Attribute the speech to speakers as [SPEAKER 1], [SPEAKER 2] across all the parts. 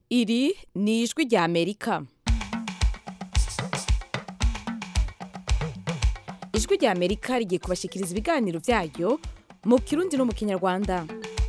[SPEAKER 1] iri ni ijwi rya amerika ijwi rya amerika rigiye kubashyikiriza ibiganiro byayo mu kirundi no mu kinyarwanda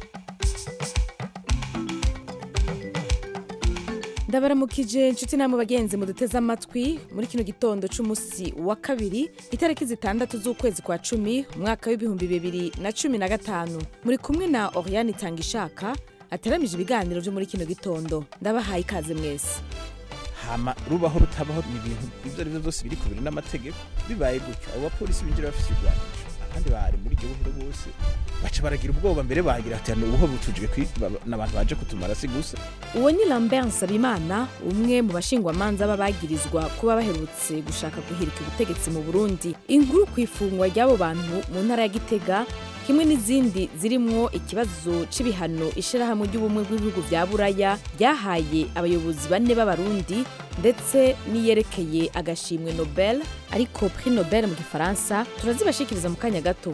[SPEAKER 1] ndabaramukije inshuti namwe bagenzi muduteze amatwi muri kino gitondo cy'umunsi wa kabiri itariki zitandatu z'ukwezi kwa cumi umwaka w'ibihumbi bibiri na cumi na gatanu muri kumwe na oriane itangishaka ateramije ibiganiro byo muri kino gitondo ndabahaye ikaze mwese
[SPEAKER 2] hama rubaho rutabaho ni ibintu ibyo ari byo byose biri ku biri n'amategeko bibaye gutyo abo bapolisi binjira bafite ibigwanisho abandi bari muri iryo buhero bose baca baragira ubwoba mbere bagira ati hano ubuho butujwe n'abantu baje kutumara si gusa
[SPEAKER 1] uwo ni lambert nsabimana umwe mu bashingwamanza b'abagirizwa kuba baherutse gushaka guhirika ubutegetsi mu burundi inkuru ku ifungwa ry'abo bantu mu ntara ya gitega kimwe n'izindi zirimwo ikibazo c'ibihano ishirahamwe ry'ubumwe bw'ibihugu vya buraya ryahaye abayobozi bane b'abarundi ndetse n'iyerekeye agashimwe nobel ariko prix nobel mu gifaransa turazibashikiriza mu kanya gato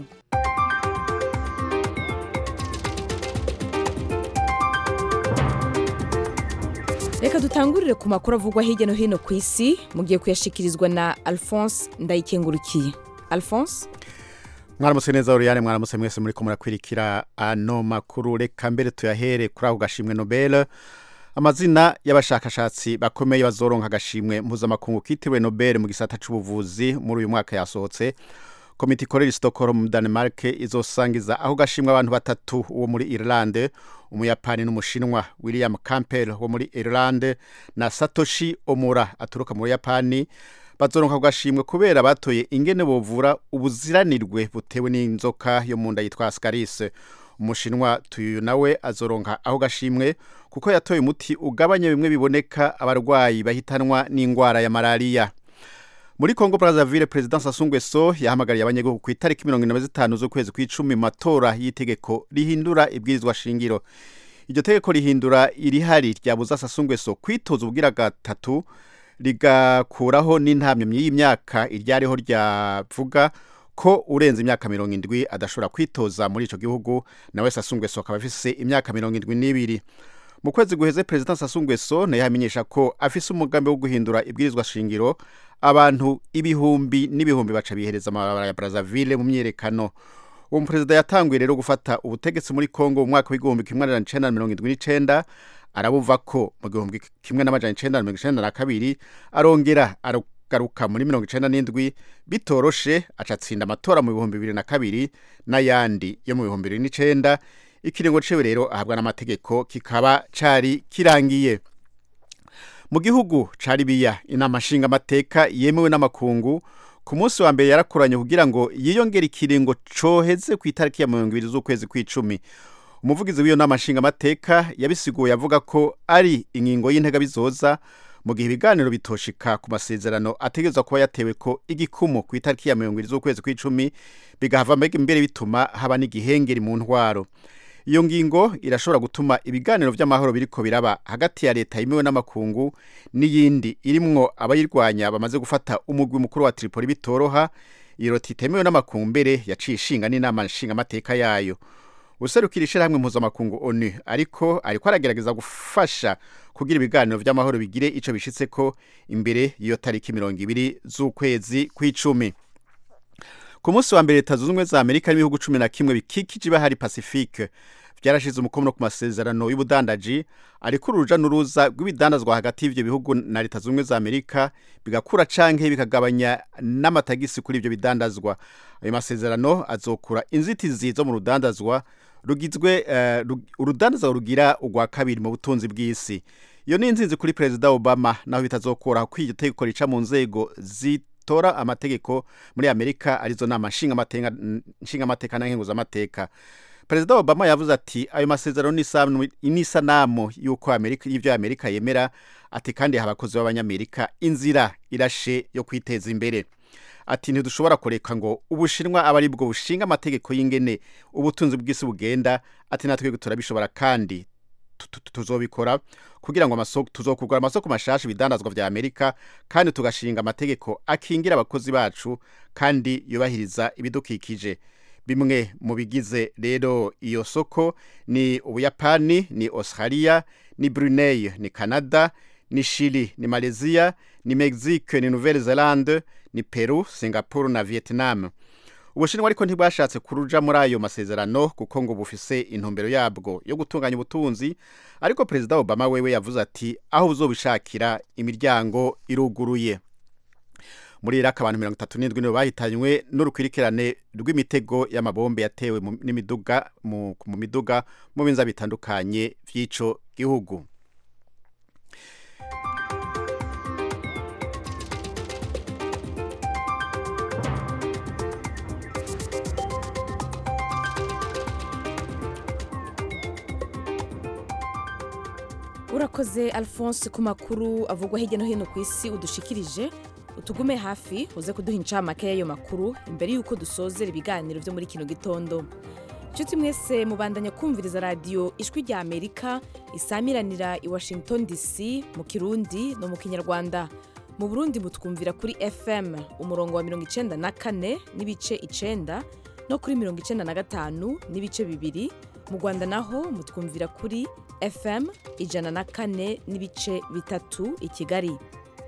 [SPEAKER 1] reka dutangurire ku makuru avugwa hirya no hino ku isi mugiye kuyashikirizwa na alphonse ndayikengurukiye alphonse
[SPEAKER 3] mwaramutse neza Oriane mwaramutse mwese muri ko murakwirikira ano makuru reka mbere tuyahere kuri ako gashimwe Nobel amazina y'abashakashatsi bakomeye bazoronka agashimwe mpuzamakungu kitiriwe Nobel mu gisata c'ubuvuzi muri uyu mwaka yasohotse komite ikorera Stockholm mu Denmark izosangiza aho gashimwe abantu batatu uwo muri Irlande umuyapani n'umushinwa William Campbell wo muri Irlande na Satoshi Omura aturuka mu Yapani bazoronka gashimwe kubera batoye ingene bovura ubuziranirwe butewe n'inzoka yo mu nda yitwa Ascaris umushinwa tuyu nawe azoronka aho gashimwe kuko yatoye umuti ugabanya bimwe biboneka abarwayi bahitanwa n'ingwara ya malaria muri Congo Brazzaville President Sassou Nguesso yahamagariye abanyagihugu ku itariki 25 z'ukwezi kw'icumi mu matora y'itegeko rihindura ibwirizwa shingiro iryo tegeko rihindura irihari ryabuza Sassou Nguesso kwitoza ubwira gatatu rigakuraho n'intamyamyi y'imyaka iryariho ryavuga ko urenze imyaka mirongo indwi adashobora kwitoza muri ico gihugu nawe Sassou Nguesso akaba afise imyaka mirongo indwi n'ibiri mu kwezi guheze President Sassou Nguesso naye yamenyesha ko afise umugambi wo guhindura ibwirizwa shingiro abantu ibihumbi n'ibihumbi baca bihereza amabarabara ya Brazzaville mu myerekano uwo muperezida yatanguye rero gufata ubutegetsi muri Congo mu mwaka w'igihumbi kimwe amajana icenda na mirongo indwi n'icenda arabuva ko mu gihumbi kimwe n'amajana icenda na mirongo icenda na kabiri arongera aragaruka muri mirongo icenda n'indwi bitoroshe aca atsinda amatora mu bihumbi bibiri na kabiri n'ayandi yo mu bihumbi bibiri n'icenda ikiringo ciwe rero ahabwa n'amategeko kikaba cari kirangiye mu gihugu ca Libiya inama nshingamateka yemewe n'amakungu ku munsi wa mbere yarakoranye kugira ngo yiyongere ikiringo coheze ku itariki ya mirongo ibiri z'ukwezi kw'icumi umuvugizi w'iyo nama nshingamateka yabisiguye avuga ko ari ingingo y'intega bizoza mu gihe ibiganiro bitoshika ku masezerano ategerezwa kuba yatewe ko igikumu ku itariki ya mirongo ibiri z'ukwezi kw'icumi bigahava mbere bituma haba n'igihengeri mu ntwaro iyo ngingo irashobora gutuma ibiganiro by'amahoro biriko biraba hagati ya leta yemewe n'amakungu n'iyindi irimwo abayirwanya bamaze gufata umugwi mukuru wa Tripoli bitoroha iyo leta itemewe n'amakungu mbere yaciye ishinga n'inama nshingamateka yayo userukira ishirahamwe mpuzamakungu onu ariko ariko aragerageza gufasha kugira ibiganiro by'amahoro bigire ico bishitseko imbere y'iyo tariki mirongo ibiri z'ukwezi kw'icumi ku munsi wa mbere leta zunze ubumwe za amerika n'ibihugu cumi na kimwe bikikije ibahari pacifique byarashize umukono ku masezerano y'ubudandaji ariko uruja n'uruza rw'ibidandazwa hagati y'ivyo bihugu na leta zunze ubumwe za amerika bigakura canke bikagabanya n'amatagisi kuri ivyo bidandazwa ayo masezerano azokura inzitizi zo mu rudandazwa rugizwe uh, urudandazwa rugira urwa kabiri mu butunzi bw'isi iyo ni inzinzi kuri perezida obama naho bitazokora ko iryo tegeko rica mu nzego zitora amategeko muri amerika arizo nama nshingamateka na nkenguzamateka perezida obama yavuze ati ayo masezerano ni isanamu y'uko y'ibyo amerika yemera ati kandi aha abakozi b'abanyamerika inzira irashe yo kwiteza imbere ati ntidushobora kureka ngo ubushinwa aba ari bwo bushinga amategeko y'ingene ubutunzi bw'isi bugenda ati natwe turabishobora kandi tuzobikora kugira ngo tuzokugura amasoko mashasha ibidandazwa vya amerika kandi tugashinga amategeko akingira abakozi bacu kandi yubahiriza ibidukikije bimwe mu bigize rero iyo soko ni ubuyapani ni australia ni brunei ni canada ni chili ni malaysia ni mexique ni nouvelle zelande ni peru singapore na vietnam ubushinwa ariko ntibwashatse kuruja muri ayo masezerano kuko ngo bufise intumbero yabwo yo gutunganya ubutunzi ariko perezida obama wewe yavuze ati aho uzobishakira imiryango iruguruye muri iraki abantu mirongo itatu n'indwi nibo bahitanywe n'urukwirikirane rw'imitego y'amabombe yatewe mu n'imiduga mu mu miduga mu binza bitandukanye vy'ico gihugu
[SPEAKER 1] urakoze alphonse ku makuru avugwa hirya no hino ku isi udushikirije utugume hafi uze kuduha incamake y'ayo makuru imbere y'uko dusozera ibiganiro byo muri kino gitondo inshuti mwese mubandanya kumviriza radiyo ijwi rya amerika isamiranira i washington dc mu kirundi no mu kinyarwanda mu burundi mutwumvira kuri fm umurongo wa mirongo icenda na kane n'ibice icenda no kuri mirongo icenda na gatanu n'ibice bibiri mu rwanda naho mutwumvira kuri fm ijana na kane n'ibice bitatu i kigali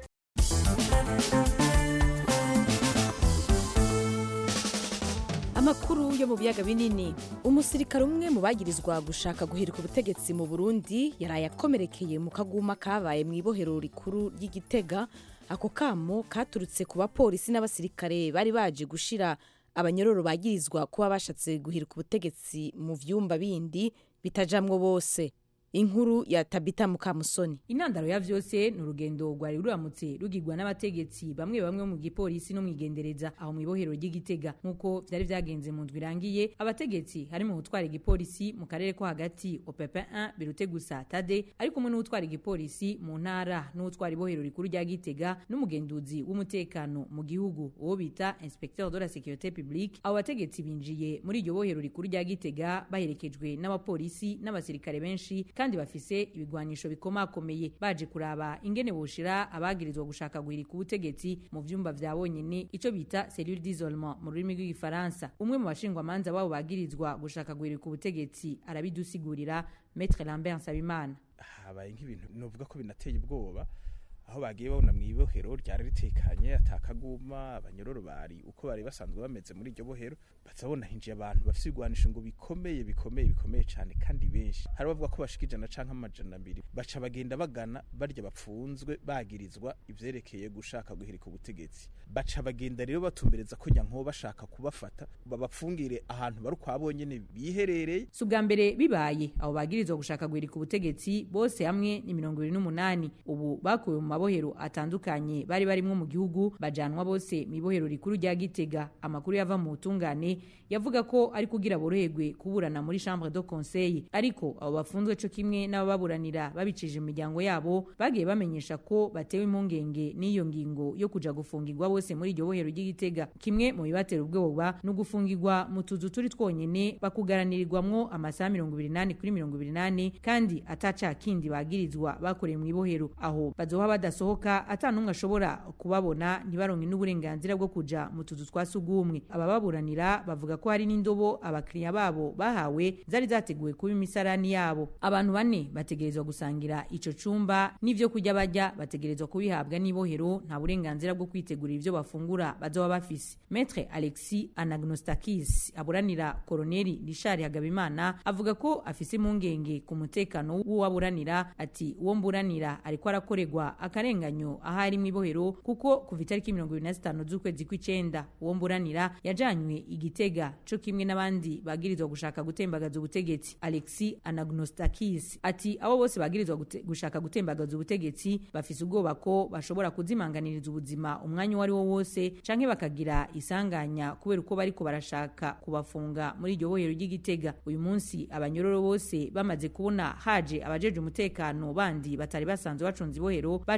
[SPEAKER 1] amakuru yo mu biyaga binini umusirikare umwe mu bagirizwa gushaka guhirika ubutegetsi mu burundi yaraye akomerekeye mu kaguma kabaye mu ibohero rikuru ry'igitega ako kamo katurutse ku bapolisi n'abasirikare bari baje gushira abanyororo bagirizwa kuba bashatse guhirika ubutegetsi mu vyumba bindi bitajamwo bose inkuru ya tabita mukamusoni
[SPEAKER 4] intandaro ya vyose ni urugendo rwari ruramutse rugirwa n'abategetsi bamwe bamwe mu gipolisi no mwigendereza aho mu ibohero ry'igitega nk'uko vyari vyagenze mu ndwi irangiye abategetsi harimo utwara igipolisi mu karere ko hagati opepe 1 birute gusa tade ari kumwe n'utwara igipolisi mu ntara n'utwara ibohero rikuru rya gitega n'umugenduzi w'umutekano mu gihugu uwo bita inspecteur de la sécurité publique abo bategetsi binjiye muri iryo bohero rikuru rya gitega baherekejwe n'abapolisi n'abasirikare benshi kandi bafise ibigwanisho bikomakomeye baje kuraba ingene boshira abagirizwa gushaka guhirika ubutegetsi mu vyumba vya bonyene ico bita cellule d'isolement mu rurimi rw'igifaransa umwe mu bashingwamanza babo bagirizwa gushaka guhirika ubutegetsi arabidusigurira maître lambert nsabimana
[SPEAKER 2] habaye nk'ibintu novuga ko binateye ubwoba aho bagiye babona mu ibohero ryari ritekanye atakaguma abanyororo bari uko bari basanzwe bameze muri iryo bohero bazabona hinjiye abantu bafite ibigwanisho ngo bikomeye bikomeye bikomeye cyane kandi benshi hari bavuga ko bashika ijana canke amajana abiri baca bagenda bagana barya bapfunzwe bagirizwa ivyerekeye gushaka guhirika ubutegetsi baca bagenda rero batumbereza ko nyanko bashaka kubafata babapfungire ahantu bari ukwabo nyene biherereye
[SPEAKER 4] si ubwa mbere bibaye abo bagirizwa gushaka guhirika ubutegetsi bose hamwe ni mirongo ibiri n'umunani ubu bakuwe mu mabohero atandukanye bari barimwo mu gihugu bajanwa bose mu ibohero rikuru rya gitega amakuru yava mu butungane yavuga ko ari kugira boroherwe kuburana muri chambre de conseil ariko abo bafunzwe co kimwe n'abababuranira babicije mu miryango yabo bagiye bamenyesha ko batewe impungenge n'iyo ngingo yo kuja gufungirwa bose muri iryo bohero ry'igitega kimwe mu bibatera ubwoba ni ugufungirwa mu tuzu turi twonyene bakugaranirirwamwo amasaha mirongo ibiri nane kuri mirongo ibiri nane kandi ataca kindi bagirizwa bakoreye mu ibohero aho bazoha badasohoka ata n'umwe ashobora kubabona ntibaronke n'uburenganzira bwo kuja mu tuzu twa sugumwe abababuranira bavuga ko hari n'indobo abakiriya babo bahawe zari zateguwe kuba imisarani yabo abantu bane bategerezwa gusangira ico cumba n'ivyo kurya barya bategerezwa kubihabwa n'ibohero nta burenganzira bwo kwitegurira ivyo bafungura bazoba bafise metre alexis anagnostakis aburanira koroneli richard hagabimana avuga ko afise impungenge ku mutekano w'uwaburanira ati uwo mburanira ariko arakorerwa akarenganyo aho ari mu ibohero kuko kuva itariki mirongo ibiri na zitanu z'ukwezi kw'icenda uwo mburanira yajanywe igitega co kimwe n'abandi bagirizwa gushaka gutembagaza ubutegetsi alexis anagnostakis ati abo bose bagirizwa gute, gushaka gutembagaza ubutegetsi bafise ubwoba ko bashobora kuzimanganiriza ubuzima umwanya uwo ari wo wose canke bakagira isanganya kubera uko bariko barashaka kubafunga muri iryo bohero ry'igitega uyu munsi abanyororo bose bamaze kubona haje abajeje umutekano bandi batari basanzwe bacunze ibohero baciye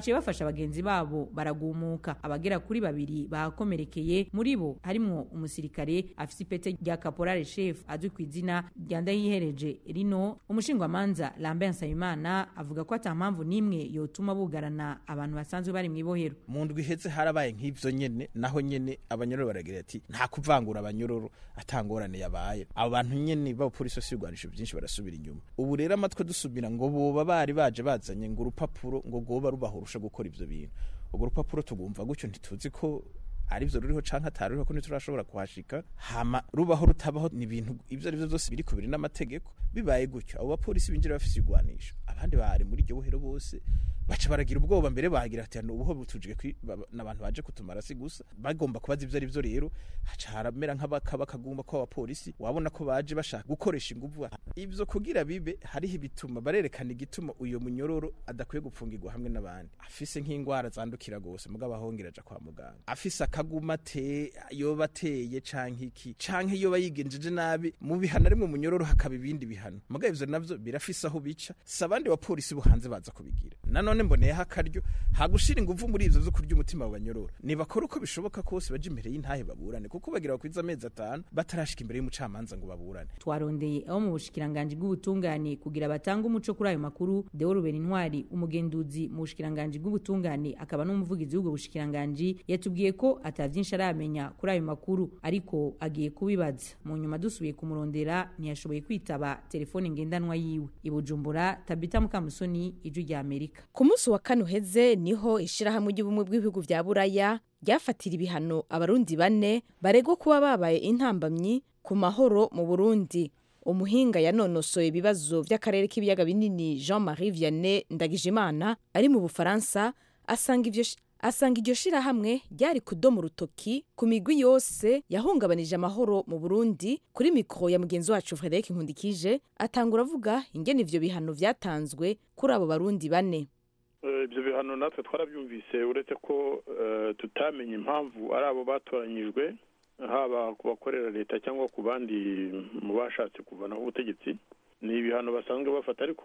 [SPEAKER 4] baciye bafasha bagenzi babo baragumuka abagera kuri babiri bahakomerekeye muri bo harimwo umusirikare afise ipete rya caporale chef azwi ku izina rya ndayihereje rino umushingwamanza Lambert Nsabimana avuga ko ata mpamvu n'imwe yotuma bugarana abantu basanzwe bari mw'ibohero
[SPEAKER 2] mu ndwi iheze harabaye nk'ivyo nyene naho nyene abanyororo baragira ati nta kuvangura abanyororo atangorane yabaye abo bantu nyene b'abapolisi bafise ibigwanisho vyinshi barasubira inyuma ubu rero amatwe dusubira ngo boba bari baje bazanye ngo urupapuro ngo rwoba rubahurusha gukora ivyo bintu urwo rupapuro tugumva gutyo ntituzi ko arivyo ruriho canke ataruriho ko ntiturashobora kuhashika hama rubaho rutabaho ni ibintu ivyo arivyo vyose biri kubiri n'amategeko bibaye gutyo abo bapolisi binjira bafise igwanisho abandi bari muri iryo bohero bose baca baragira ubwoba mbere bagira ati hano ubuho butujwe n'abantu baje kutumara si gusa bagomba kubaza ivyo arivyo rero haca haramera nk'abakaba kagumba ko abapolisi wabona ko baje bashaka gukoresha inguvu ivyo kugira bibe hariho ibituma barerekana igituma uyo munyororo adakwiye gupfungirwa hamwe n'abandi afise nk'ingwara zandukira gose mugabo ahongera aja kwa muganga afise akaguma te yoba ateye canke iki canke yoba yigenjeje nabi mu bihano arimwe munyororo hakaba ibindi bihano mugabo ivyo navyo birafise aho bica si abandi bapolisi bo hanze baza kubigira nanone mboneyeho akaryo hagushira inguvu muri ivyo vyo kurya umutima wa banyororo nibakora uko bishoboka kose baje imbere y'intahe baburane kuko bagira bakwiza amezi atanu batarashika imbere y'umucamanza ngo baburane
[SPEAKER 4] twarondeye abo mu bushikiranganji bw'ubutungane kugira batange umuco kuri ayo makuru Deo Ruben Intwari umugenduzi mu bushikiranganji bw'ubutungane akaba n'umuvugizi w'ubwo bushikiranganji yatubwiye ko ata vyinshi aramenya kuri ayo makuru ariko agiye kubibaza mu nyuma dusubiye kumurondera ntiyashoboye kwitaba telefone ngendanwa yiwe i Bujumbura Tabita Mukamusoni ijwi rya Amerika
[SPEAKER 1] ku munsi wa kane uheze niho ishirahamwe ry'ubumwe bw'ibihugu vya buraya ryafatira ibihano abarundi bane baregwa kuba babaye intambamyi ku mahoro mu burundi umuhinga yanonosoye ibibazo vy'akarere k'ibiyaga binini jean marie vianney ndagijimana ari mu bufaransa asanga ivyo asanga iryo shirahamwe ryari kudoma urutoki ku migwi yose yahungabanije amahoro mu burundi kuri mikoro ya mugenzi wacu frederic nkundikije atangura avuga ingene ivyo bihano vyatanzwe kuri abo barundi bane
[SPEAKER 5] ibyo bihano natwe twarabyumvise uretse ko tutamenye impamvu ari abo batoranyijwe haba ku bakorera leta cyangwa ku bandi mu bashatse kuvanaho ubutegetsi ni ibihano basanzwe bafata ariko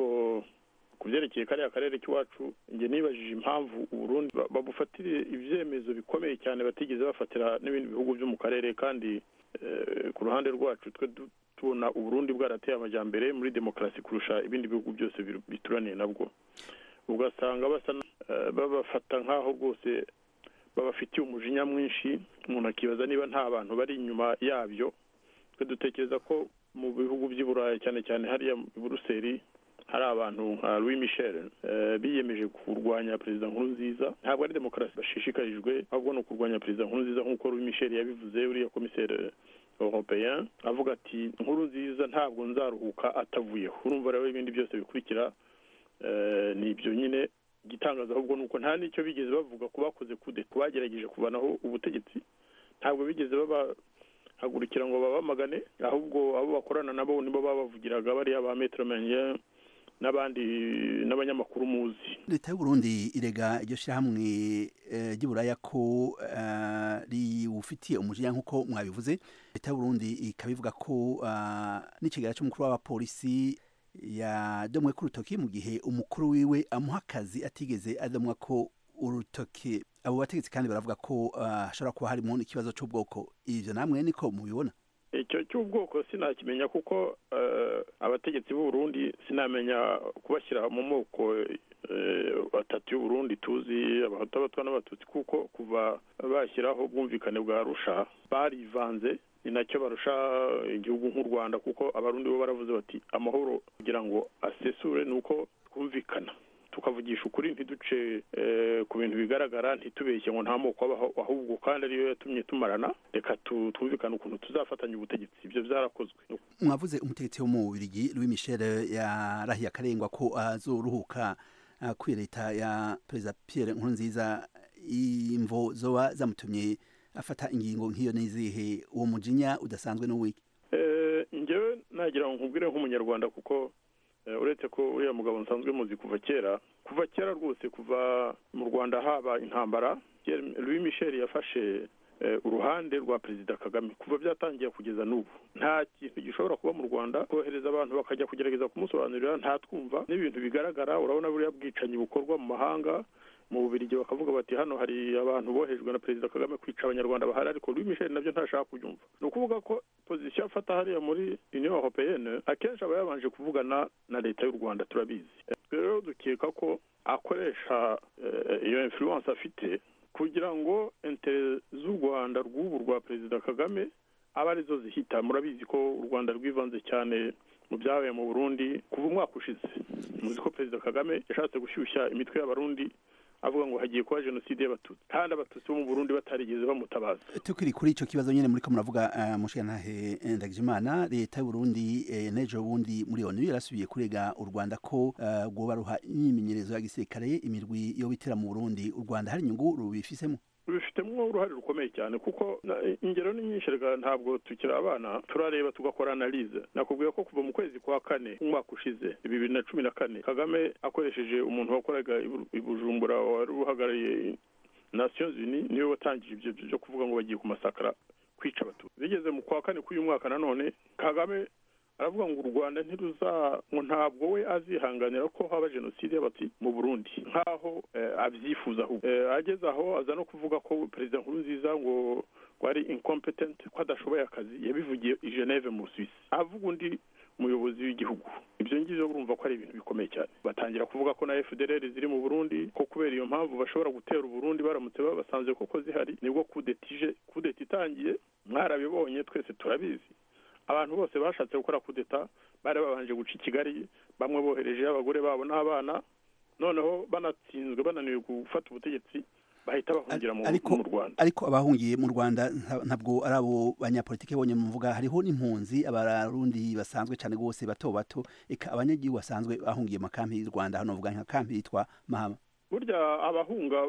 [SPEAKER 5] ku byerekeye kariya karere k'iwacu njye nibajije impamvu uburundi babufatire ibyemezo bikomeye cyane batigeze bafatira n'ibindi bihugu byo mu karere kandi ku ruhande rwacu twe tubona uburundi bwarateye amajyambere muri demokarasi kurusha ibindi bihugu byose bituraniye nabwo ugasanga basa babafata nk'aho rwose babafitiye umujinya mwinshi umuntu akibaza niba nta bantu bari inyuma yabyo twe dutekereza ko mu bihugu by'i burayi cyane cyane hariya i buruseli hari abantu nka louis michel biyemeje kurwanya perezida nkuru nziza ntabwo ari demokarasi bashishikarijwe ahubwo ni ukurwanya perezida nkuru nziza nk'uko louis michel yabivuze uriya komiseri european avuga ati nkuru nziza ntabwo nzaruhuka atavuyeho urumva rero ibindi byose bikurikira ni ibyo nyine igitangaza ahubwo ni uko nta n'icyo bigeze bavuga ku bakoze kude ku bagerageje kuvanaho ubutegetsi ntabwo bigeze babahagurukira ngo babamagane ahubwo abo bakorana nabo nibo babavugiraga bariya ba metero menye n'abandi n'abanyamakuru muzi
[SPEAKER 6] leta y'uburundi irega iryo shyirahamwe ry'iburaya ko riwufitiye umujinya nk'uko mwabivuze leta y'uburundi ikabivuga ko n'ikigara cy'umukuru w'abapolisi yadomwe ku rutoki mu gihe umukuru wiwe amuha akazi atigeze adomwa ko urutoki abo bategetsi kandi baravuga ko hashobora kuba harimo n'ikibazo cy'ubwoko ibyo namwe niko mubibona
[SPEAKER 5] icyo cy'ubwoko sinakimenya kuko abategetsi b'uburundi sinamenya kubashyira mu moko atatu y'uburundi tuzi abahutu abatwa n'abatutsi kuko kuva bashyiraho ubwumvikane bwa rusha barivanze ni nacyo barusha igihugu nk'u rwanda kuko abarundi bo baravuze bati amahoro kugira ngo asesure ni uko twumvikana tukavugisha ukuri ntiduce ku bintu bigaragara ntitubeshye ngo nta moko abaho ahubwo kandi ariyo yatumye tumarana reka twumvikane ukuntu tuzafatanya ubutegetsi ibyo byarakozwe
[SPEAKER 6] mwavuze umutegetsi wo mu bubirigi louis michel yarahiye akarengwa ko azoruhuka kuri leta ya perezida pierre nkurunziza imvo zoba zamutumye afata ingingo nk'iyo n'izihe uwo mujinya udasanzwe n'uwiki
[SPEAKER 5] njyewe nagira ngo nkubwire nk'umunyarwanda kuko uretse ko uriya mugabo nsanzwe muzi kuva kera kuva kera rwose kuva mu rwanda haba intambara louis michel yafashe uruhande rwa perezida kagame kuva byatangiye kugeza n'ubu nta kintu gishobora kuba mu rwanda kohereza abantu bakajya kugerageza kumusobanurira ntatwumva n'ibintu bigaragara urabona buriya bwicanyi bukorwa mu mahanga mu bubirigi bakavuga bati hano hari abantu bohejwe na perezida kagame kwica abanyarwanda bahari ariko louis michel nabyo ntashaka kubyumva ni ukuvuga ko pozisiyo afata hariya muri union européenne akenshi aba yabanje kuvugana na leta y'u rwanda turabizi rero dukeka ko akoresha iyo influence afite kugira ngo intere z'u rwanda rw'ubu rwa perezida kagame aba arizo zihita murabizi ko u rwanda rwivanze cyane mu byabaye mu burundi kuva umwaka ushize muzi ko perezida kagame yashatse gushyushya imitwe y'abarundi avuga ngo hagiye kuba jenoside y'abatutsi kandi abatutsi bo mu burundi batarigeze bamutabaza
[SPEAKER 6] tukiri kuri icyo kibazo nyine muri ko muravuga uh, mushigantahe ndagijimana leta y'uburundi eh, n'ejo bundi muri onu yarasubiye kurega u rwanda ko uh, rwoba ruha imyimenyerezo ya gisirikare imirwi yo bitera mu burundi u rwanda hari inyungu rubifisemo
[SPEAKER 5] bifitemo uruhare rukomeye cyane kuko ingero ni nyinshi reka ntabwo tukiri abana turareba tugakora analize nakubwiye ko kuva mu kwezi kwa kane umwaka ushize bibiri na cumi na kane kagame akoresheje umuntu wakoraga i bujumbura wari uhagarariye nations unies niwe watangije ibyo byo kuvuga ngo bagiye kumasakara kwica abatutsi bigeze mu kwa kane k'uyu mwaka nanone kagame aravuga ngo u rwanda ntiruza ngo ntabwo we azihanganira ko haba jenoside y'abatutsi mu burundi nk'aho abyifuza ahubwo ageze aho aza no kuvuga ko perezida nkuru nziza ngo ngo ari incompetent ko adashoboye akazi yabivugiye i geneve mu suisse avuga undi umuyobozi w'igihugu ibyo ngibyo urumva ko ari ibintu bikomeye cyane batangira kuvuga ko na fdr ziri mu burundi ko kubera iyo mpamvu bashobora gutera uburundi baramutse babasanze koko zihari nibwo kudetije kudeta itangiye mwarabibonye twese turabizi abantu bose bashatse gukora kudeta bari babanje guca i kigali bamwe bohereje abagore babo n'abana noneho banatsinzwe bananiwe gufata ubutegetsi bahita bahungira mu rwanda
[SPEAKER 6] ariko abahungiye mu rwanda ntabwo ari abo banyapolitike bonyine muvuga hariho n'impunzi abarundi basanzwe cyane rwose bato bato eka abanyagihugu basanzwe bahungiye mu kampi y'u rwanda hano bavuga nka kampi yitwa mahama
[SPEAKER 5] burya abahunga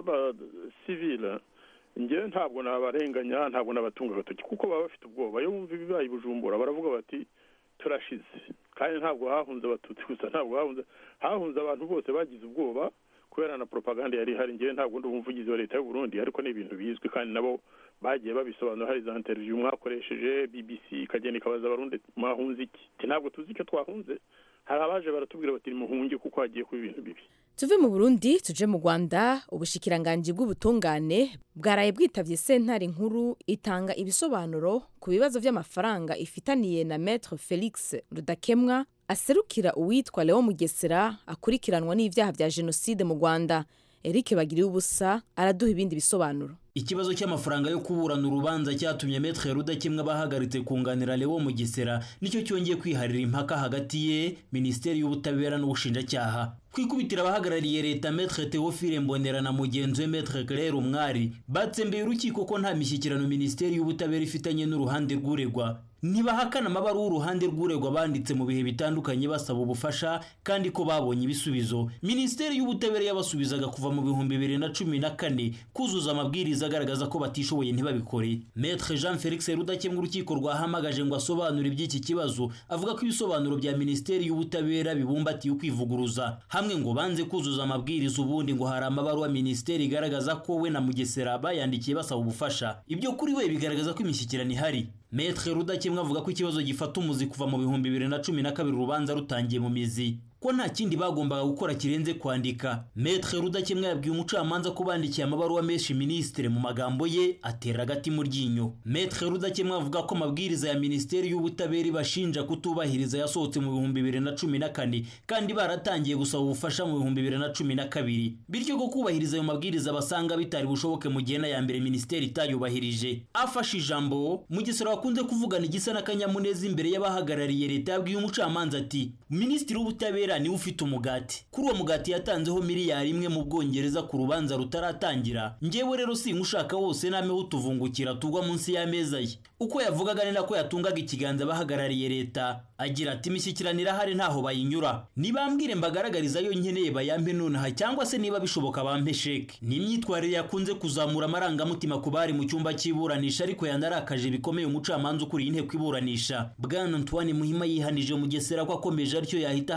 [SPEAKER 5] b'abasivile ngewe ntabwo nabarenganya ntabwo nabatunga agatoki kuko baba bafite ubwoba iyo bumva ibibaye bujumbura baravuga bati turashize kandi ntabwo hahunze abatutsi gusa ntabwo hahunze hahunze abantu bose bagize ubwoba kubera na propaganda yari ihari ngewe ntabwo ndi umuvugizi wa leta y'u Burundi ariko ni ibintu bizwi kandi nabo bagiye babisobanura hari za interview mwakoresheje BBC ikagenda ikabaza abarundi mwahunze iki ntabwo tuzi icyo twahunze hari abaje baratubwira bati muhunge kuko hagiye kuba ibintu bibi
[SPEAKER 1] tuve mu burundi tuje mu rwanda ubushikiranganji bw'ubutungane bwaraye bwitavye sentare nkuru itanga ibisobanuro ku bibazo vy'amafaranga ifitaniye na maître felix rudakemwa aserukira uwitwa leo mugesera akurikiranwa n'ivyaha vya jenoside mu rwanda eric bagiriye ubusa araduha ibindi bisobanuro
[SPEAKER 7] ikibazo cy'amafaranga yo kuburana urubanza cyatumye metre rudakemwa bahagaritse kunganira Leo Mugesera nicyo cyongeye kwiharira impaka hagati ye Minisiteri y'Ubutabera n'Ubushinjacyaha kwikubitira abahagarariye leta metre Theophile Mbonera na mugenzi we metre Claire Umwari batsembeye urukiko ko nta mishyikirano Minisiteri y'Ubutabera ifitanye n'uruhande rw'uregwa ntibahakana amabaruwa uruhande rw'uregwa banditse mu bihe bitandukanye basaba ubufasha kandi ko babonye ibisubizo minisiteri y'ubutabera yabasubizaga kuva mu bihumbi bibiri na cumi na kane kuzuza amabwiriza agaragaza ko batishoboye ntibabikore metre jean felix rudakemwa urukiko rwahamagaje ngo asobanure iby'iki kibazo avuga ko ibisobanuro bya minisiteri y'ubutabera bibumbatiye ukwivuguruza hamwe ngo banze kuzuza amabwiriza ubundi ngo hari amabaruwa minisiteri igaragaza ko we na mugesera bayandikiye basaba ubufasha ibyo kuri we bigaragaza ko imishyikirano ihari metre rudakemwa avuga ko ikibazo gifata umuzi kuva mu bihumbi bibiri na cumi na kabiri urubanza rutangiye mu mizi ko nta kindi bagombaga gukora kirenze kwandika metre rudakemwa yabwiye umucamanza ko bandikiye amabaruwa menshi minisitiri mu magambo ye atera agati mu ryinyo metre rudakemwa avuga ko amabwiriza ya minisiteri y'ubutabera ibashinja kutubahiriza yasohotse mu bihumbi bibiri na cumi na kane kandi baratangiye gusaba ubufasha mu bihumbi bibiri na cumi na kabiri bityo ko kubahiriza ayo mabwiriza basanga bitari bushoboke mu gihe ya mbere minisiteri itayubahirije afashe ijambo mugesera wakunze kuvugana igisa n'akanyamuneza imbere y'abahagarariye leta yabwiye umucamanza ati minisitiri w'ubutabera niwe ufite umugati kuri uwo mugati yatanzeho miliyari imwe mu bwongereza ku rubanza rutaratangira ngewe rero singushaka wose nameho utuvungukira tugwa munsi y'ameza ye uko yavugaga ni nako yatungaga ikiganza abahagarariye leta agira ati imishyikirano irahari ntaho bayinyura nibambwire mbagaragariza yo nkeneye bayampe nonaha cyangwa se niba bishoboka bampe sheke ni imyitwarire yakunze kuzamura amarangamutima ku bari mu cyumba cy'iburanisha ariko yanarakaje bikomeye umucamanza ukuriye inteko iburanisha bwana antoine muhima yihanije mugesera ko akomeje atyo yahita ahagarika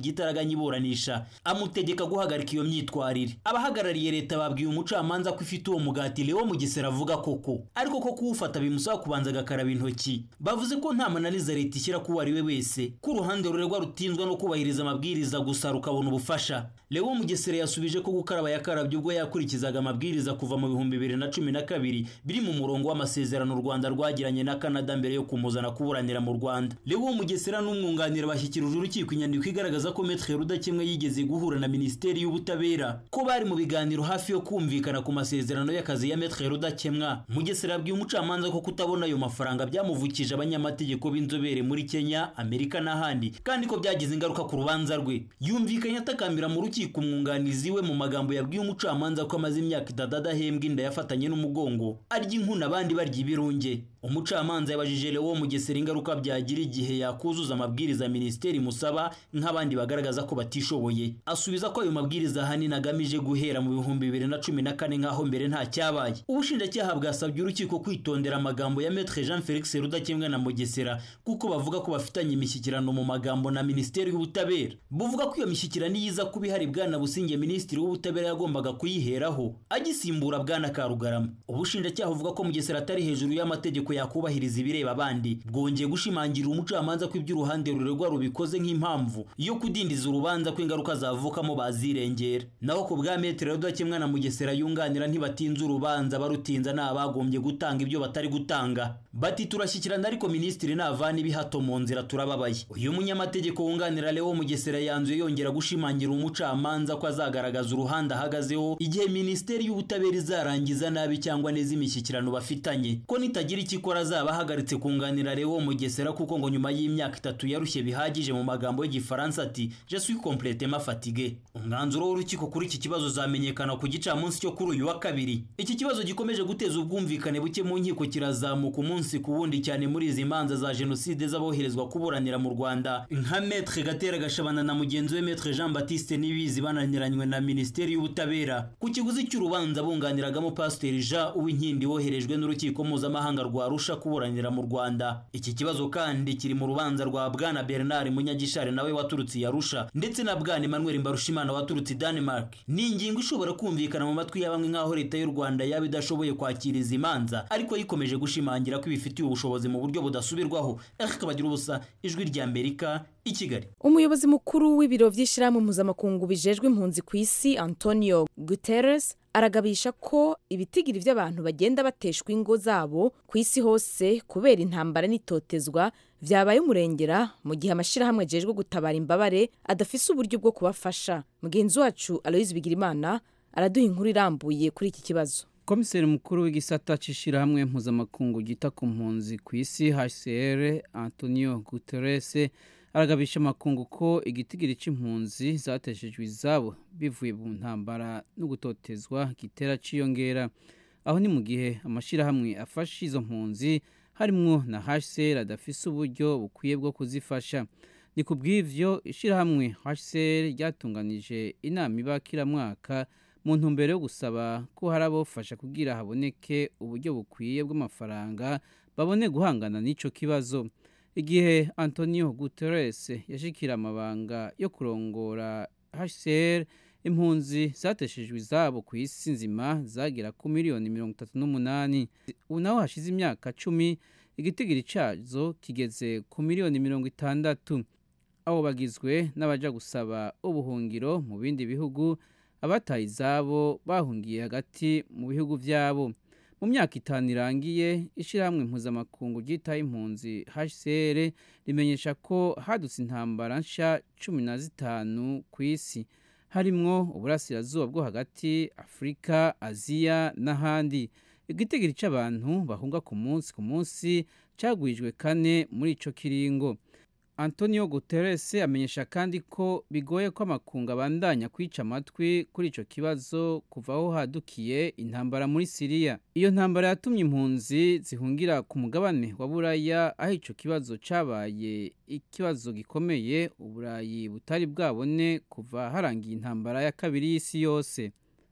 [SPEAKER 7] igitaraganya iburanisha amutegeka guhagarika iyo myitwarire abahagarariye leta babwiye umucamanza ko ifite uwo mugati Leo Mugesera avuga koko ariko ko kuwufata bimusaba kubanza agakaraba intoki bavuze ko nta mananiza leta ishyira ku ari we wese ko uruhande ruregwa rutinzwa no kubahiriza amabwiriza gusa rukabona ubufasha Leo Mugesera yasubije ko gukaraba yakarabye ubwo yakurikizaga amabwiriza kuva mu bihumbi bibiri na cumi na kabiri biri mu murongo w'amasezerano u Rwanda rwagiranye na Canada mbere yo kumuzana kuburanira mu Rwanda Leo Mugesera n'umwunganira bashyikirije urukiko inyandiko igaragaza ko Maître Rudakemwa yigeze guhura na Minisiteri y'Ubutabera ko bari mu biganiro hafi yo kumvikana ku masezerano y'akazi ya Maître Rudakemwa Mugesera yabwiye umucamanza ko kutabona ayo mafaranga byamuvukije abanyamategeko b'inzobere muri Kenya Amerika n'ahandi kandi ko byagize ingaruka ku rubanza rwe yumvikanye atakambira mu rukiko umwunganizi we mu magambo yabwiye umucamanza ko amaze imyaka itatu adahembwa inda yafatanye n'umugongo arya inkuna abandi barya ibirunge umucamanza yabajije Leo Mugesera ingaruka byagira igihe yakuzuza amabwiriza ya minisiteri musaba nk'abandi bagaragaza ko batishoboye asubiza ko ayo mabwiriza ahanini agamije guhera mu bihumbi bibiri na cumi na kane nk'aho mbere nta cyabaye ubushinjacyaha bwasabye urukiko kwitondera amagambo ya Maître Jean Felix Rudakemwa na Mugesera kuko bavuga ko bafitanye imishyikirano mu magambo na minisiteri y'ubutabera buvuga ko iyo mishyikirano iyiza kuba ihari bwana Businge minisitiri w'ubutabera yagombaga kuyiheraho agisimbura bwana Karugarama ubushinjacyaha buvuga ko Mugesera atari hejuru y'amategeko yakubahiriza ibireba abandi bwongeye gushimangira umucamanza ko ibyo uruhande ruregwa rubikoze nk'impamvu yo kudindiza urubanza ko ingaruka zavukamo bazirengera naho ku bwa metero rudakemwa na mugesera yunganira ntibatinze urubanza barutinza ni abagombye gutanga ibyo batari gutanga bati turashyikirana ariko minisitiri navana ibihato mu nzira turababaye uyu munyamategeko wunganira Leo Mugesera yanzuye yongera gushimangira umucamanza ko azagaragaza uruhande ahagazeho igihe minisiteri y'ubutabera izarangiza nabi cyangwa neza imishyikirano bafitanye ko nitagira icyo ikora azaba ahagaritse kunganira Leo Mugesera kuko ngo nyuma y'imyaka itatu yarushye bihagije mu magambo y'igifaransa ati je suis complètement fatigué umwanzuro w'urukiko kuri iki kibazo uzamenyekana ku gicamunsi cyo kuri uyu wa kabiri iki kibazo gikomeje guteza ubwumvikane buke mu nkiko kirazamuka umunsi ku wundi cyane muri izi manza za jenoside z'aboherezwa kuburanira mu Rwanda nka Maître Gatera Gashabana na mugenzi we Maître Jean Baptiste Nibizi bananiranywe na Minisiteri y'Ubutabera ku kiguzi cy'urubanza bunganiragamo Pasiteri Jean Uwinkindi woherejwe n'urukiko mpuzamahanga rwa Arusha kuburanira mu Rwanda iki kibazo kandi kiri mu rubanza rwa Bwana Bernard Munyagishari nawe waturutse i Arusha ndetse na Bwana Emmanuel Mbarushimana waturutse i Denmark ni ingingo ishobora kumvikana mu matwi ya bamwe nk'aho leta y'u Rwanda yaba idashoboye kwakira izi manza ariko yikomeje gushimangira ko ibifitiye ubushobozi mu buryo budasubirwaho Eric Kabagira ubusa ijwi rya Amerika i Kigali
[SPEAKER 1] umuyobozi mukuru w'ibiro by'ishyirahamwe mpuzamakungu bijejwe impunzi ku isi antonio guterres aragabisha ko ibitigiri by'abantu bagenda bateshwa ingo zabo ku isi hose kubera intambara n'itotezwa byabaye umurengera mu gihe amashyirahamwe ajejwe gutabara imbabare adafise uburyo bwo kubafasha mugenzi wacu aloyizi bigirimana araduha inkuru irambuye kuri iki kibazo
[SPEAKER 8] komiseri mukuru w'igisata cy'ishyirahamwe mpuzamakungu ryita ku mpunzi ku isi hcr antonio guterres aragabisha amakungu ko igitigiri cy'impunzi zateshejwe izabo bivuye mu ntambara no gutotezwa gitera ciyongera aho ni mu gihe amashyirahamwe afasha izo mpunzi harimwo na hcr adafise uburyo bukwiye bwo kuzifasha ni ku bw'ivyo ishyirahamwe hcr ryatunganije inama iba kiramwaka mu ntumbero yo gusaba ko hari abofasha kugira haboneke uburyo bukwiye bw'amafaranga babone guhangana n'ico kibazo igihe antonio guterres yashikira amabanga yo kurongora hcr impunzi zateshejwe izabo ku isi nzima zagera ku miliyoni mirongo itatu n'umunani ubu naho hashize imyaka cumi igitigiri cyazo kigeze ku miliyoni mirongo itandatu abo bagizwe n'abaja gusaba ubuhungiro mu bindi bihugu abataye izabo bahungiye hagati mu bihugu byabo mu myaka itanu irangiye ishyirahamwe mpuzamakungu ryitaye impunzi hcr rimenyesha ko hadutse intambara nshya cumi na zitanu ku isi harimwo uburasirazuba bwo hagati afurika aziya n'ahandi igitigiri cy'abantu bahunga ku munsi ku munsi cyagwijwe kane muri ico kiringo antonio guterres amenyesha kandi ko bigoye ko amakungu abandanya kwica amatwi kuri icyo kibazo kuva aho hadukiye intambara muri siriya iyo ntambara yatumye impunzi zihungira ku mugabane wa buraya aho icyo kibazo cyabaye ikibazo gikomeye uburayi butari bwabone kuva harangiye intambara ya kabiri y'isi yose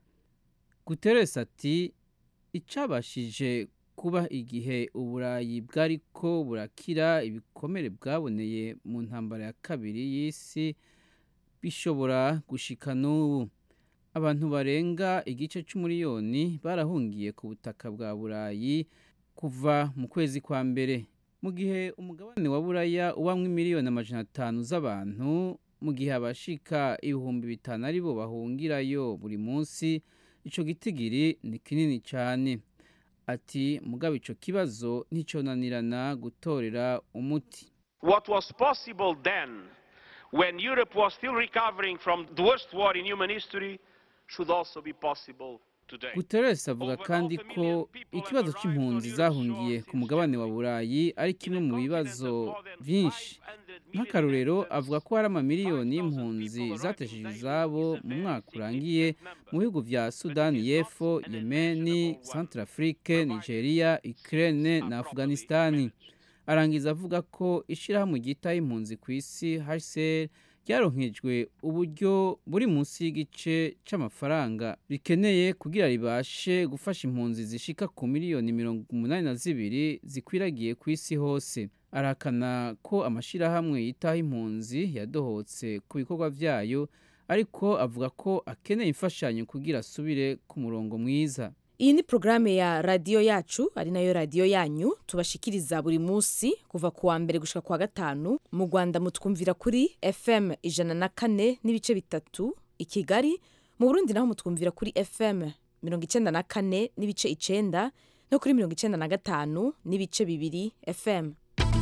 [SPEAKER 8] guterres ati icyabashije kuba igihe uburayi bwari ko burakira ibikomere bwaboneye mu ntambara ya kabiri y'isi bishobora gushika n'ubu abantu barenga igice c'umuriyoni barahungiye ku butaka bwa burayi kuva mu kwezi kwa mbere mu gihe umugabane wa buraya ubamwo miliyoni amajana atanu z'abantu mu gihe abashika ibihumbi bitanu ari bo bahungirayo buri munsi ico gitigiri ni kinini cyane ati mugabo ico kibazo nticonanirana gutorera umuti
[SPEAKER 9] What was possible then, when Europe was still recovering from the worst war in human history, should also be possible today.
[SPEAKER 8] Guterres avuga kandi ko ikibazo c'impunzi zahungiye ku mugabane wa Burayi ari kimwe mu bibazo vyinshi nk'akarorero avuga ko hari amamiliyoni y'impunzi zateshejwe izabo mu mwaka urangiye mu bihugu vya Sudani y'Epfo, Yemeni, Centrafrique, Nigeria, Ukraine na Afghanistani. Arangiza avuga ko ishirahamwe ryitaye impunzi ku isi HCR ryaronkejwe uburyo buri munsi y'igice c'amafaranga rikeneye kugira ribashe gufasha impunzi zishika ku miliyoni mirongo umunani na zibiri zikwiragiye ku isi hose arahakana ko amashirahamwe yitaho impunzi yadohotse ku bikorwa vyayo ariko avuga ko akeneye imfashanyo kugira asubire ku murongo mwiza
[SPEAKER 1] iyi ni porogaramu ya radiyo yacu ari nayo radiyo yanyu tubashikiriza buri munsi kuva ku wa mbere gushika ku wa gatanu mu rwanda mutwumvira kuri fm ijana na kane n'ibice bitatu i kigali mu burundi naho mutwumvira kuri fm mirongo icyenda na kane n'ibice icenda no kuri mirongo icyenda na gatanu n'ibice bibiri fm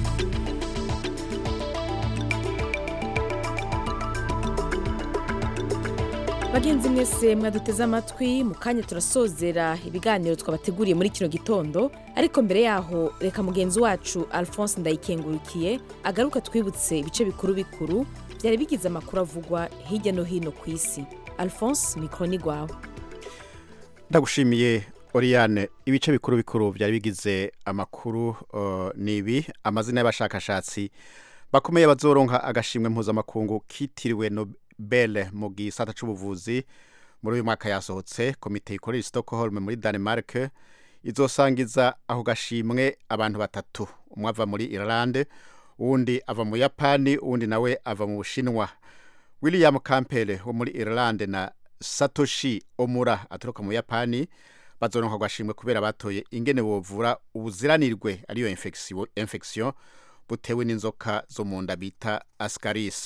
[SPEAKER 1] bagenzi mwese mwaduteze amatwi mu kanya turasozera ibiganiro twabateguriye muri kino gitondo ariko mbere yaho reka mugenzi wacu alphonse ndayikengurukiye agaruka twibutse ibice bikuru bikuru byari bigize amakuru avugwa hirya no hino ku isi alphonse mikoro ni rwawe
[SPEAKER 3] ndagushimiye Oriane ibice bikuru bikuru byari bigize amakuru uh, nibi amazina y'abashakashatsi bakomeye bazoronka agashimwe mpuzamakungu kitiriwe Nobel mu gisata c'ubuvuzi muri uyu mwaka yasohotse komite ikorera i Stockholm muri Denmark izosangiza aho gashimwe abantu batatu umwe ava muri Ireland uwundi ava mu Yapani uwundi nawe ava mu Bushinwa William Campbell wo muri Ireland na Satoshi Omura aturuka mu Yapani bazoronka agashimwe kubera batoye ingene bovura ubuziranirwe ariyo infection, infection butewe n'inzoka zo mu nda bita ascaris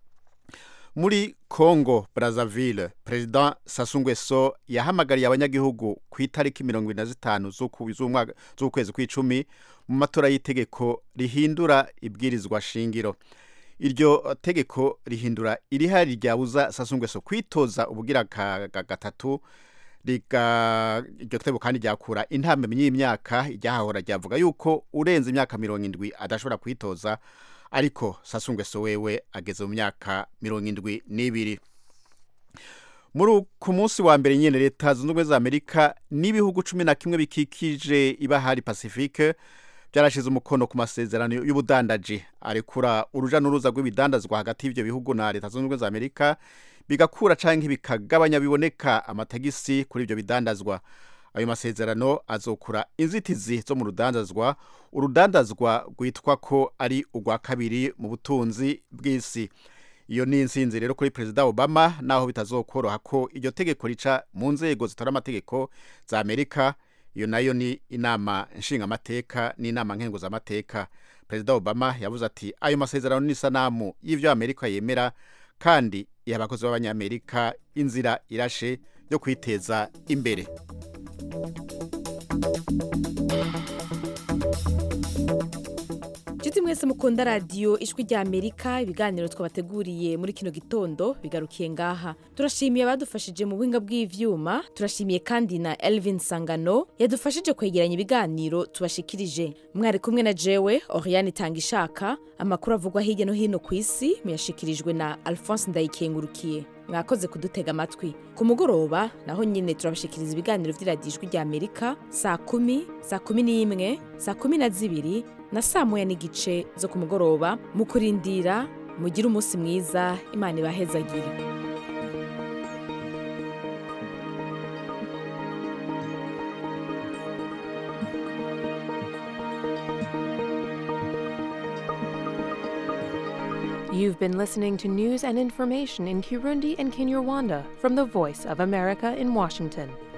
[SPEAKER 3] muri congo brazzaville president sassou nguesso yahamagariye abanyagihugu ku itariki mirongo ibiri na zitanu z'ukwezi kw'icumi mu matora y'itegeko rihindura ibwirizwa shingiro iryo tegeko rihindura irihari ryabuza sassou nguesso kwitoza ubugira gatatu iryo tegeko kandi ryakura intambwe y'imyaka iryahahora ryavuga yuko urenze imyaka mirongo indwi adashobora kwitoza ariko Sassou Nguesso wewe ageze mu myaka mirongo indwi n'ibiri muri ku munsi wa mbere nyine leta zunze ubumwe za amerika n'ibihugu cumi na kimwe bikikije ibahari pacifique byarashize umukono ku masezerano y'ubudandaji arekura uruja n'uruza rw'ibidandazwa hagati y'ibyo bihugu na leta zunze ubumwe za amerika bigakura cyangwa bikagabanya biboneka amatagisi kuri ibyo bidandazwa ayo masezerano azokura inzitizi zo mu rudandazwa urudandazwa rwitwa ko ari urwa kabiri mu butunzi bw'isi iyo ni insinzi rero kuri perezida obama naho bitazokoroha ko iryo tegeko rica mu nzego zitora amategeko za amerika iyo nayo ni inama nshingamateka n'inama nkenguzamateka perezida obama yavuze ati ayo masezerano ni isanamu y'ibyo amerika yemera kandi iha abakozi b'abanyamerika inzira irashe yo kwiteza imbere
[SPEAKER 1] inshuti mwese mukunda radiyo ijwi rya amerika ibiganiro twabateguriye muri kino gitondo bigarukiye ngaha turashimiye abadufashije mu buhinga bw'ivyuma turashimiye kandi na elvin sangano yadufashije kwegeranya ibiganiro tubashikirije mwari kumwe na jewe oriane itanga ishaka amakuru avugwa hirya no hino ku isi muyashikirijwe na alphonse ndayikengurukiye mwakoze kudutega amatwi ku mugoroba naho nyine turabashikiriza ibiganiro vy'iradiyo ijwi rya amerika saa kumi saa kumi n'imwe saa kumi na zibiri na saa moya n'igice zo ku mugoroba mu kurindira mugire umunsi mwiza imana ibahezagire
[SPEAKER 10] You've been listening to news and information in Kirundi and Kinyarwanda from the Voice of America in Washington.